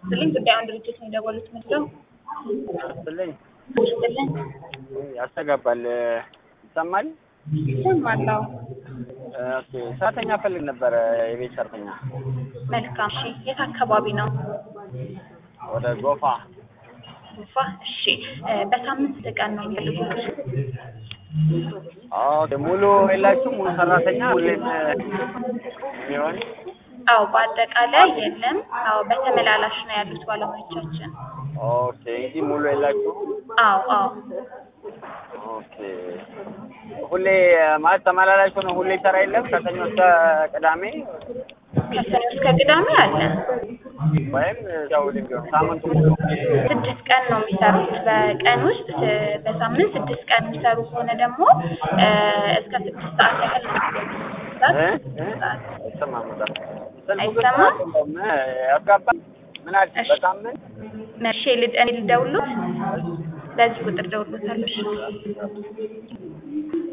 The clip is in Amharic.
ስልኝ ጉዳዩን ድርጅት ነው የደወሉት መስለው ስልኝ ስልኝ ያስተጋባል ይሰማል። ይሰማለሁ። ኦኬ ሰራተኛ ፈልግ ነበረ፣ የቤት ሰራተኛ መልካም እሺ። የት አካባቢ ነው? ወደ ጎፋ። ጉፋ እሺ። እ በሳምንት ስንት ቀን ነው የሚፈልጉት? ኦኬ ሙሉ የላችሁም? ሙሉ ሰራተኛ ሁሌም የሚሆን አዎ በአጠቃላይ የለም። አዎ በተመላላሽ ነው ያሉት ባለሙያዎቻችን። ኦኬ እንጂ ሙሉ የላችሁም? አዎ አዎ ኦኬ ሁሌ ማለት ተመላላሽ ሆነ ሁሌ ሰራ የለም ከሰኞ እስከ ቅዳሜ ከሰኞ እስከ ቅዳሜ አለ። ወይም ያው ሁሌም ቢሆን ሳምንቱ ሙሉ ስድስት ቀን ነው የሚሰሩት በቀን ውስጥ ስ- በሳምንት ስድስት ቀን የሚሰሩ ከሆነ ደግሞ እ እስከ ስድስት ሰዓት ያህል እ? እ? ሰዓት አይሰማም በጣም ስልኩ ግን አይሰማም? አይደለም፣ ያስጋባል ምን አልሽ? እሺ። በሳምንት መርሼ ልድ እኔ ልደውልሎት በዚህ ቁጥር ደውሎታለሽ።